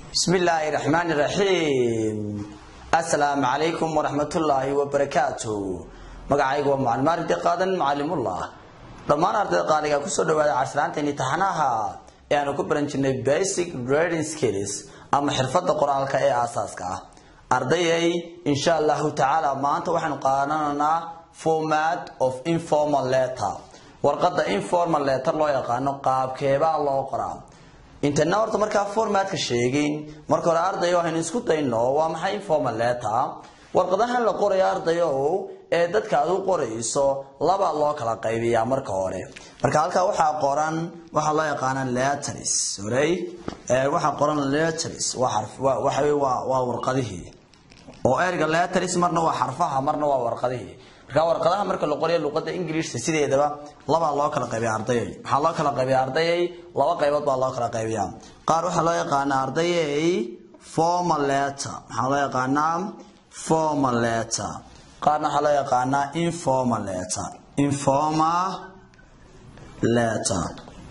بسم الله الرحمن الرحيم السلام عليكم ورحمة الله وبركاته magacaygu waa macalin maarigdi qaadan macalimullah dhammaan ardayda qaaliga kusoo dhawaada casraanteeni taxanaha ee aanu ku baran jirnay basic reading skills ama xirfada qoraalka ee aasaaska ah ardayay insha allahu tacaala maanta waxaanu qaadanaynaa format of informal letter warqada informal letter loo yaqaano qaabkeebaa loo qoraa intana horta markaa formatka sheegin marka hore ardayo waxaynu isku dayno waa maxay informal letter warqadahan la qorayo ardayo ee dadka aad u qorayso laba loo kala qaybiyaa marka hore marka halkaa waxaa qoran waxaa loo yaqaana letters horey waxaa qoran letters waa xarf waxa waa waa warqadihii oo erga letters marna waa xarfaha marna waa warqadihii marka warqadaha marka la qorayo luqada ingiriiska sideedaba labaa loo kala qaybiya ardayay maxaa loo kala qaybiya ardayay laba qaybood baa loo kala qaybiyaa qaar waxaa loo yaqaanaa ardayay formal letter maxaa loo yaqaanaa formal letter qaarna waxaa loo yaqaanaa informal letter informal letter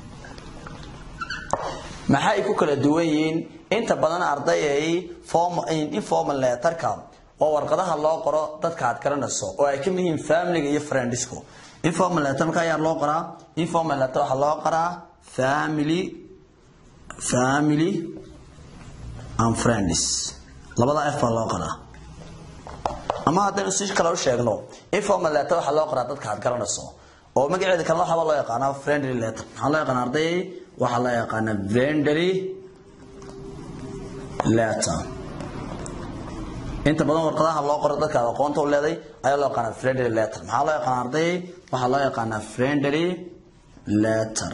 maxay ku kala duwan yihiin inta badan ardayay informal letterka oo warqadaha loo qoro dadka aad garanayso oo ay ka mid yihiin familiga iyo friendsku informal letter marka ayaa loo qoraa informal letter waxaa loo qoraa family family and friends labada f baa loo qoraa ama haddaynu si kale u sheegno informal letter waxaa loo qoraa dadka aad garanayso oo magaceeda kalena waxaaba loo yaqaanaa friendly letter maxaa loo yaqaana arday waxaa loo yaqaanaa friendly letter inta badan warqadaha loo qoro dadka aad aqoonta u leeday ayaa loo yaqaanaa friendly letter maxaa loo yaqaana arday waxaa loo yaqaanaa friendly letter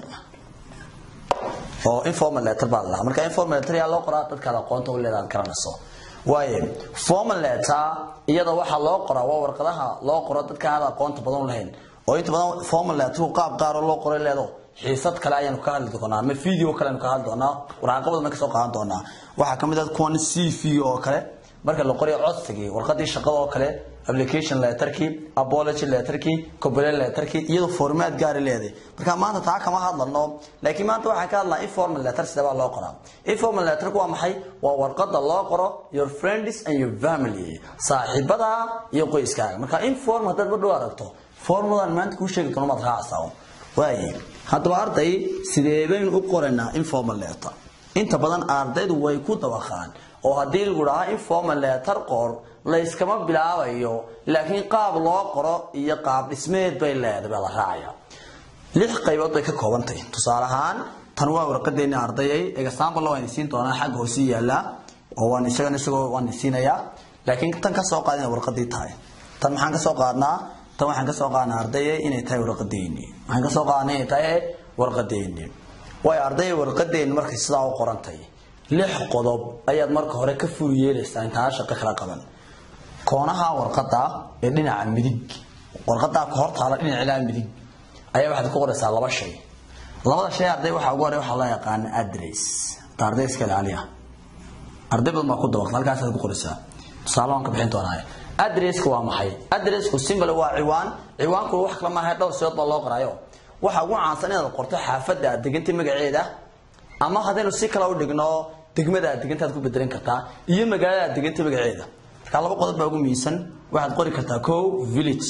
oo informal letter baa la marka informal letter ayaa loo qoraa dadka aad aqoonta u leedahay aad garanayso waaye formal letter iyada waxaa loo qoraa waa warqadaha loo qoro dadka aan aqoonta badan u lahayn oo inta badan formal letter qaab gaar loo qoray leedo xiisad kale ayaanu ka hadli doonaa ama video kale ayaanu ka hadli doonaa waraaqabadana ka soo qaadan doonaa waxaa kamid ah kuwan cv oo kale marka la qorayo codsigii warqadii shaqada oo kale application letterkii apology letterkii complaint letterkii iyadoo formaat gaar leedahay marka maanta taa kama hadlano laakiin maanta waxaan ka hadlaa informal letter sida baa loo qoraa informal letter waa maxay waa warqada loo qoro your friends and your family saaxiibada iyo qoyskaaga marka informal haddaad ma dhow aragto formadan maanta kuu sheegi doono maad raacsaa waaye haddaba arday sidee baynu u qoraynaa informal letter inta badan ardaydu way ku dabaqaan oo haddii lagu dhahaa informal letter qor layskama bilaabayo laakiin qaab loo qoro iyo qaab dhismeed bay leedahay baa la raacaya lix qaybood bay ka koobantahay tusaale ahaan tan waa warqadeeni ardayay example waan isiin doonaa xagga hoose yaala oo waan isagana isagoo waan isiinayaa laakiin tan ka soo qaadina warqadii tahay tan maxaan ka soo qaadnaa tan waxaan ka soo qaadnaa ardayay inay tahay warqadeeni waxaan ka soo qaadnaa inay tahay warqadeeni way ardayay warqadeeni markay sidaa u qorantay lix qodob ayaad marka hore ka fur yeelaysaa intaan shaqo kala qaban koonaha warqada ee dhinaca midig warqadaa ka hortaala dhinaca ilaa midig ayaa waxaad ku qoraysaa laba shay labada shay arday waxaa ugu horey waxaa loo yaqaana address ta arday iska ilaaliya arday badan baa ku dabaqta halkaasaad ku qoraysaa tusaale waan ka bixin doonaa addresska waa maxay addressku symbol waa ciwaan ciwaanku wax kala maaha dhowr sidood baa loo qoraayo waxaa ugu caansan inaad qorto xaafadda aad degantay magaceeda ama haddaynu si kale u dhigno degmada aad degantaad ku bedelan kartaa iyo magaalada aad degantay magaceeda markaa laba qodob baa ugu miisan waxaad qori kartaa co village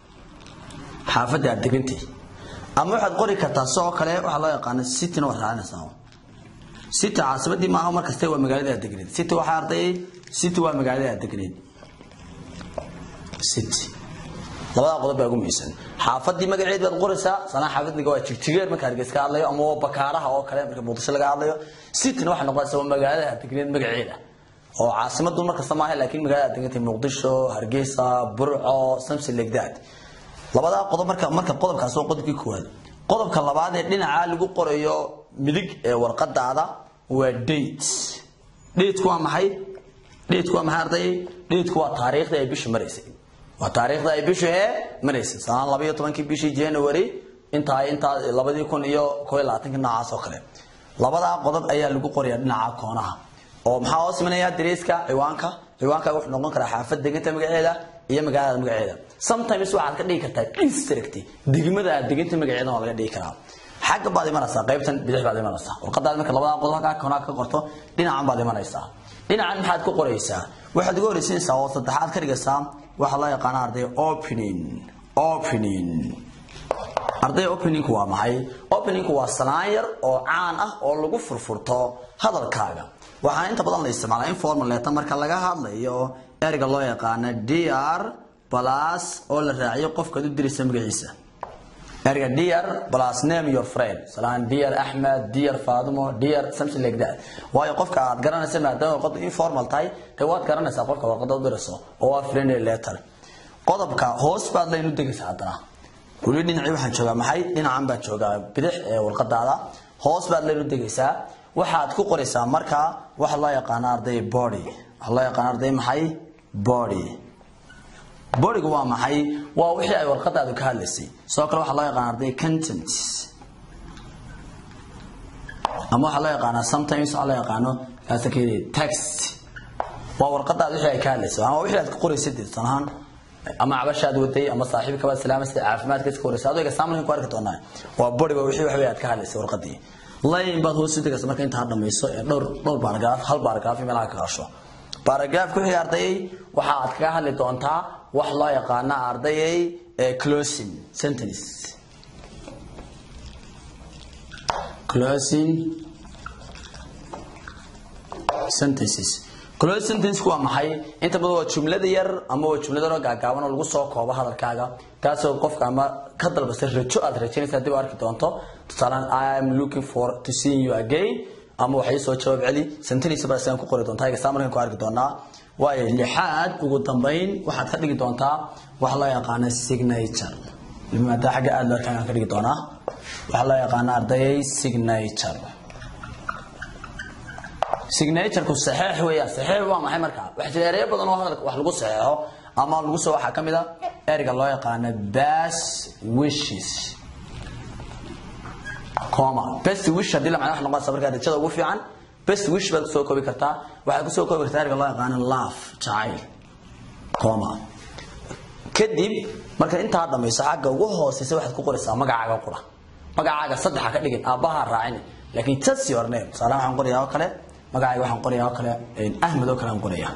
xaafadda aad degantay ama waxaad qori kartaa sidoo kale waxaa loo yaqaana cityna waad raacinaysaa city caasimadii maaha markaste waa magaalada aad degneed city waxaa ardayay city waa magaalada aad degneed city labadaa qodob baa ugu miisan xaafadii magaceed baad qoraysaa sanaa xaafadniga waa jigjigeer marka hargeys ka hadlayo ama waa bakaaraha oo kale marka muqdisho laga hadlayo cityna waxay noqonaysaa waa magaalada degneed magaceeda oo caasimadu markasta maaha laakiin magaalada degneed muqdisho hargeysa burco something like that labadaa qodob marka marka qodobkaas waa qodobkii koowaad qodobka labaad ee dhinaca lagu qorayo midig ee warqadaada waa date dateku waa maxay dateku waa maxay arday dateku waa taariikhda ay bisha maraysay waa taariikhda ay bishu ee maraysay sanad laba iyo tobankii bishii january intaa intaa labadii kun iyo koo iyo labaatanki noocaas oo kale labadaa qodob ayaa lagu qorayaa dhinaca koonaha oo maxaa hoos imanaya dareeska ciwaanka ciwaanka wuxuu noqon karaa xaafad deganta magaceeda iyo magaalada magaceeda sometimes waxaad ka dhigi kartaa district degmada aad deganta magaceeda waa laga dhigi karaa xagga baad imanaysaa qaybtan bidix baad imanaysaa warqadaad marka labada qodob halkaa konaa ka qorto dhinacan baad imanaysaa dhinacan maxaad ku qoraysaa waxaad uga horeysiinaysaa oo saddexaad ka dhigaysaa waxaa loo yaqaana arday opening opening arday openingku waa maxay openingku waa salaan yar oo caan ah oo lagu furfurto hadalkaaga waxaa inta badan la isticmaalaa informal letter marka laga hadlayo erga loo yaqaana dr plus oo la raaciyo qofkaad u diraysa magaciisa erga dr plus name your friend salaan dr axmed dr fadumo dr something like that waayo qofka aad garanaysa maadaama warqadu informal tahay dee waad garanaysaa qofka warqada u dirayso oo waa friendly letter qodobka hoos baad laynu degaysaa haddana weli dhinacii waxaan joogaa maxay dhinacan baan joogaa bidix ee warqadaada hoos baad laynu degaysaa waxaad ku qoraysaa markaa waxa loo yaqaana arday body waxa loo yaqaana arday maxay body bodigu waa maxay waa wixii ay warqadaadu ka hadlaysay sidoo kale waxaa loo yaqaana arday content ama waxaa loo yaqaanaa sometimes waxaa loo yaqaano kaasakeyda text waa warqadaad wixii ay ka hadlaysay ama wixii aad ka qoraysay dee sanahaan ama cabashaad waday ama saaxiibka baad salaamaysa caafimaadka iska waraysa adoo exaamlinka ku arki doonaa waa bodiga wixii waxbay aad ka hadlaysay warqadii line baad hoos u degaysa marka intaa dhamayso ee dhowr dhowr baaragraaf hal baaragraaf meelaha ka gasho baaragraafka wixii ardayay waxa aad kaga hadli doontaa wax loo yaqaana ardayay ee closing sentence closing sentences close sentence waa maxay inta badan waa jumlada yar ama waa jumlada yar oo gaagaaban oo lagu soo koobo hadalkaaga taasoo qofka ama ka dalbasa rajo aad rajaynaysa dib u arki doonto tusaalaan i am looking for to see you again ama waxay soo jawaab celi sentence baa sidaan ku qori doontaa exam markaan ku arki doonaa waayo lixaad ugu dambayn waxaad ka dhigi doontaa waxa loo yaqaana signature maada xagga aad loo arkaan ka dhigi doonaa waxaa loo yaqaana ardayay signature signatureku saxeex weeyaan saxeex waa maxay markaa waxa jira ereyo badan oo hadalka wax lagu saxeexo ama lagu soo waxaa ka mid a ereyga loo yaqaano best wishes coma best wish haddii la macna wax noqonaysa markaa rajada ugu fiican best wish baad kusoo koobi kartaa waxaad kusoo koobi kartaa ereyga loo yaqaano love jacayl coma kadib marka intaa dhamayso xagga ugu hooseysa waxaad ku qoraysaa magacaaga qura magacaaga saddexa ka dhigin aabbaha raacin laakiin just your name tusaale waxaan qorayaa oo kale magacayga waxaan qorayaa oo kale ahmed oo kale aan qorayaa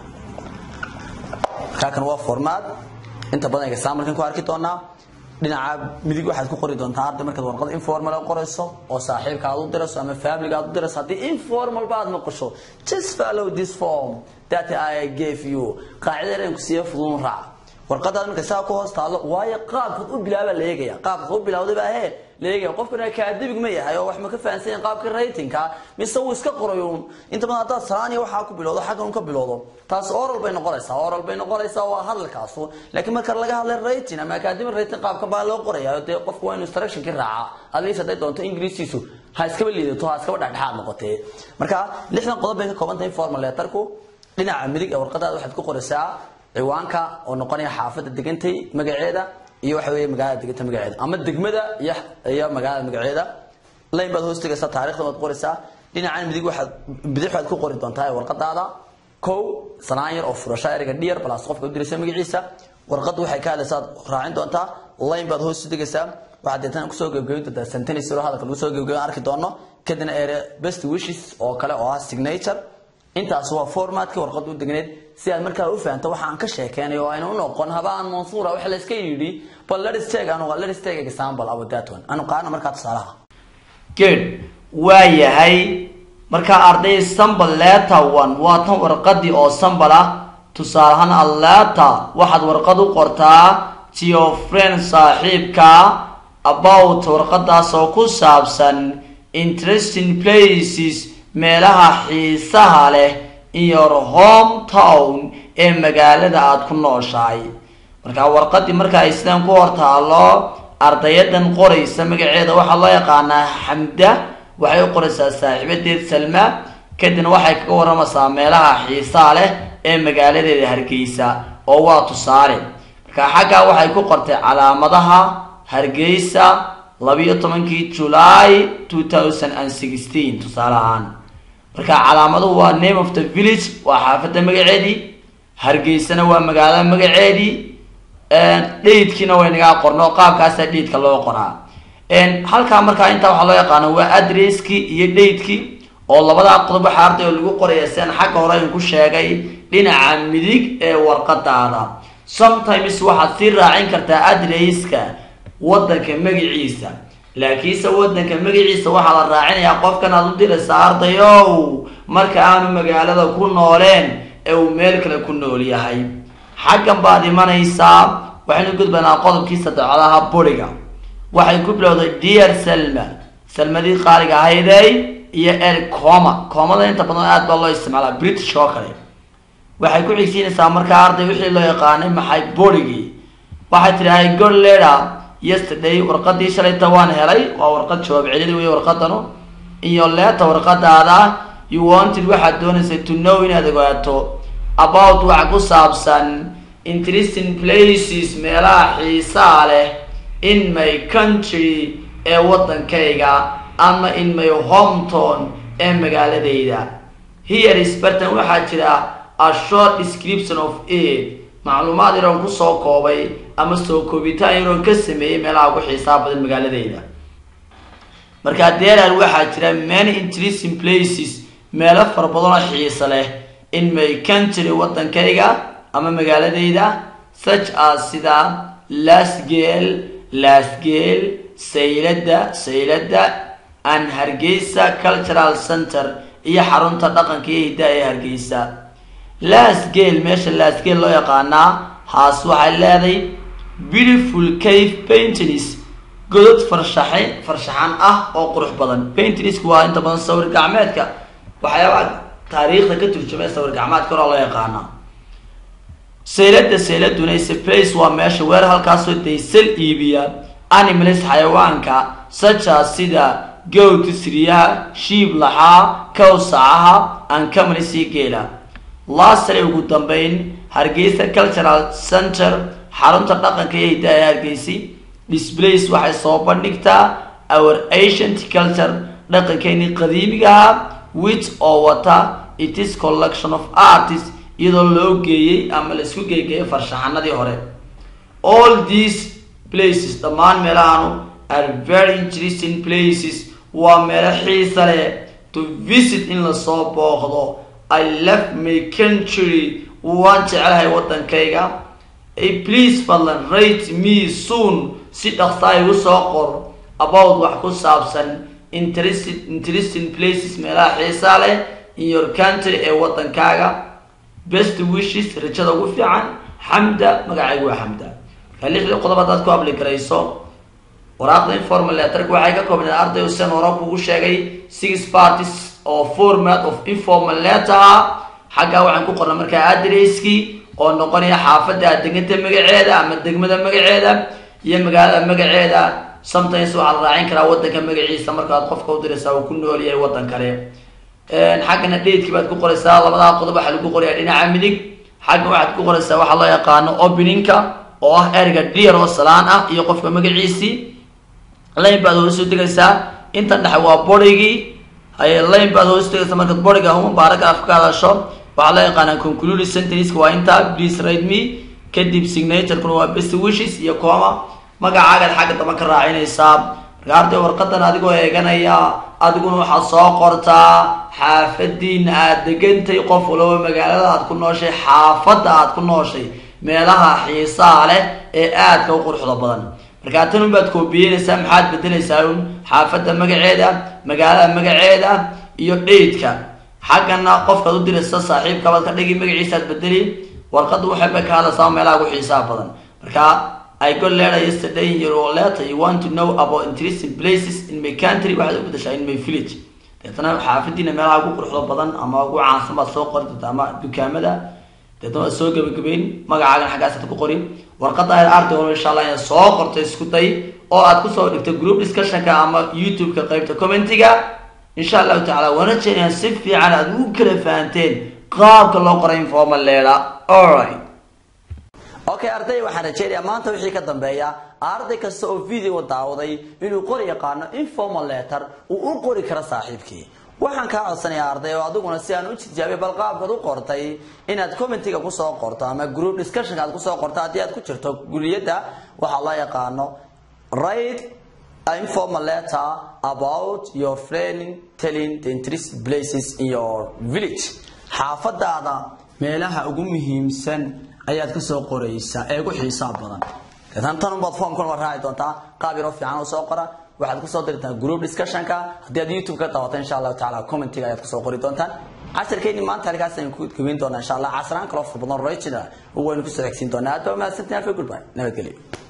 markaa kan waa formaad inta badan exam markan ku arki doonaa dhinaca midig waxaad ku qori doontaa arday markaad warqad informal qorayso oo saaxiibka aad u dirayso ama family aad u dirayso haddii informal baad noqosho just follow this form that I gave you qaacidada ku siiyo fudud raac warqadaad marka saa ku hoos taalo waayo qaabkaad u bilaaba la eegaya qaabkaad u bilawday baa hee la eegaya qofkana academic ma yahay oo wax ma ka fahansan yahay qaabka ratingka mise uu iska qorayo inta badan haddaad salaaniya waxaa ku bilowdo xaggan un ka bilowdo taas oral bay noqonaysaa oral bay noqonaysaa waa hadalkaasu laakiin marka laga hadlay rating ama academic rating qaabka baa loo qoraya dee qofku waa inuu instructionkii raaca at least hadday doonto ingiriisiisu ha iskaba liidato ha iskaba dhexdhexaad noqotee marka lixdan qodob bay ka kooban tahay formal letterku dhinaca midig ee warqadaada waxaad ku qoraysaa ciwaanka oo noqonaya xaafadda degantay magaceeda iyo waxa weeye magaalada deganta magaceeda ama degmada iyo iyo magaalada magaceeda layn baad hoos tegaysaa taariikhda waad qoraysaa dhinacan midig waxaad bidix waxaad ku qori doontaa ee warqadaada kow sanaan yar oo furasho ereyga dhiyar balaas qofka u diraysa magaciisa warqaddu waxay ka hadlaysaa raacin doontaa layn baad hoos tegaysaa waxaad deetana kusoo gebgeyn doontaa sentence oo hadalka lagu soo gebgeyn arki doono kadibna ere best wishes oo kale oo ah signature intaas waa formatka warqadda u degneed si aad markaa u fahanto waxa aan ka sheekeynayo oo ayna u noqon habaan mansuura waxa la iska yidhi bal let us take anu let us take example about that one anu qaadana markaa tusaalaha good waa yahay markaa arday sambal letter one waa tan warqadii oo sambal ah tusaalahaan alleta waxaad warqad u qortaa to your friend saaxiibka about warqadaas oo ku saabsan interesting places meelaha xiisaha leh in your hometown ee magaalada aada ku nooshahay markaa warqadii marka ay sidaan ku hortaalo ardayadan qoraysa magaceeda waxaa loo yaqaanaa xamda waxay u qoraysaa saaxiibadeed salma kadibna waxay kaga waramaysaa meelaha xiisaha leh ee magaaladeeda hargeysa oo waa tusaale markaa xaggaa waxay ku qortay calaamadaha hargeysa labiyo tobankii july two thousand and sixteen tusaale ahaan marka calaamaduhu waa name of the village waa xaafadda magaceedii hargeysana waa magaalada magaceedii dhaydkiina way nagaa qorno qaabkaasa dhaydka loo qoraa halkaa markaa intaa waxaa loo yaqaana waa adresskii iyo datekii oo labadaa qodob waxaa arday oo lagu qoraya sian xagga hore in ku sheegay dhinaca midig ee warqadaada sometimes waxaad sii raacin kartaa adresska wadanka magaciisa laakiinse wadanka magaciisa waxaa la raacinayaa qofkan aad u diraysa ardayow marka aanu magaalada ku nooleen ee uu meel kale ku nool yahay xaggan baad imanaysaa waxaynu gudbanaa qodobkii saddexdaha buriga waxay ku bilowday dear selma selmadii qaaliga ahaydey iyo el coma coomada inta badan aad baa loo isticmaalaa british oo kale waxay ku xigsiinaysaa markaa arday wixii loo yaqaanay maxay borigii waxay tidhahay god leda yesterday warqadii shalayta waan helay waa warqad jawaab celid wey warqadanu iyo leeta warqadaada you wanted waxaad doonaysay to know inaad ogaato about wax ku saabsan interesting places meelaha xiisaa leh in my country ee waddankayga ama in my hometown ee magaaladayda here is bartan waxaa jira a short description of it macluumaad yaroon kusoo koobay ama soo koobitaan yaroon ka sameeyey meelaha ugu xiisaa badan magaaladayda markaa deerar waxaa jira many interesting places meelo fara badan oo xiisa leh in my country waddankayga ama magaaladayda such as sida lasgel lasgel saylada saylada and hargeysa cultural center iyo xarunta dhaqanka iyo hiddaha ee hargeysa lasgel meesha lasgel loo yaqaanaa haas waxay leedahay beautiful cave paintings godod farshaxay farshaxan ah oo qurux badan paintingsku waa inta badan sawir gacmeedka waxyaabaha taariikhda ka turjumay sawir gacmeedka hore loo yaqaana saylada sayladuna is a place waa meesha weer halkaasoo daysal iibiya animals xayawaanka saja sida gowta siriyaha shiib laxaa kawsacaha ankamani sii geela lasare ugu dambeyn hargeysa cultural center xarunta dhaqanka iyo hiddaha ee hargeysi displays waxay soo bandhigtaa our ancient culture dhaqankeeni qadiimigaha which oo wata it is collection of artists iyadoo loo geeyey ama la isku geegeeyay farshaxanadii hore all these places dhammaan meelahanu are very interesting places waa meelo xiisa leh to visit in lasoo booqdo i left my country waan jecelahay waddankayga please fadlan rate me soon si dhaqsa igu soo qor about wax ku saabsan interested interesting places meelaha xiisaa leh in your country ee waddankaaga best wishes rajada ugu fiican xamda magacaygu waa xamda markaa lixdii qodob haddaad ku abli garayso waraaqda informal letterka waxay ka koobnayd arday usen hore kugu sheegay six parties oo format of informal letter xaggaa waxaan ku qornay markaa adresskii oo noqonaya xaafadda deganta magaceeda ama degmada magaceeda iyo magaalada magaceeda sometimes waxaa la raacin karaa waddanka magaciisa markaad qofka u diraysaa uu ku nool yahay waddan kale xaggana datekii baad ku qoraysaa labadaa qodob waxaa lagu qorayaa dhinaca midig xaggan waxaad ku qoraysaa waxaa loo yaqaano openingka oo ah erga dear oo salaan ah iyo qofka magaciisii lane baad hoos u degaysaa intan dhexe waa borigii haye lane baad hoos u degaysaa markaad boriga huma baaragraf ka hadasho waxaa loo yaqaanaa conclude sentenceka waa intaa please write me kadib signaturekuna waa best wishes iyo coma magacaagaad xagga damba ka raacinaysaa marka arday warqadan adigoo eeganaya adiguna waxaad soo qortaa xaafadiina aad degantay qof walaba magaalada aad ku nooshay xaafadda aad ku nooshay meelaha xiisaa leh ee aadka u quruxda badan markaa tan un baad koobiyeynaysaa maxaad bedelaysaa un xaafadda magaceeda magaalada magaceeda iyo dhaydka xaggana qofkaad u diraysa saaxiibkabaad ka dhigi magaciisaad bedeli warqadda waxay bay ka hadlaysaa meelaha ugu xiisaha badan marka I got letter yesterday in your letter you want to know about interesting places in my country waxaad u bedeshaa in my village deetana xaafadiina meelaha ugu quruxda badan ama ugu caansan baad soo qori doonta ama dukaamada deetana waad soo gabagabeyn magacaagan xaggaasaad ku qorin warqadda aad arday walo insha allah inaad soo qorto isku day oo aad kusoo dhigto group discussionka ama youtube-ka qeybta commentiga insha allahu tacala waana jeenayaan si fiican aad u kala fahanteen qaabka loo qoray informal leeda alright okay arday waxaan rajeynayaa maanta wixii ka dambeeya arday kasta oo video daawaday inuu qori yaqaano informal letter uu u qori karo saaxiibkii waxaan kaa codsanayaa arday oo adiguna si aan u tijaabiya bal qaabkaad u qortay inaad commentiga kusoo qorto ama group discussionka aad kusoo qorto haddii aad ku jirto guriyada waxaa loo yaqaano right informal letter about your friend telling the interesting places in your village xaafadaada meelaha ugu muhiimsan ayaad ka soo qoraysaa ee ugu xiisaha badan tan tan baad formkan waa raaci doontaa qaab yaroo fiican oo soo qora waxaad kusoo dirtaa group discussionka haddii aad youtube ka daawato insha allahu tacaala commentiga ayaad kusoo qori doontaan casharkeeni maanta halkaas ayaan ku gabayn doonaa insha allah casraan kaloo fur badan rajina waynu kusoo xigsiin doonaa aad baa mahadsantahay goodbye nabadgelyo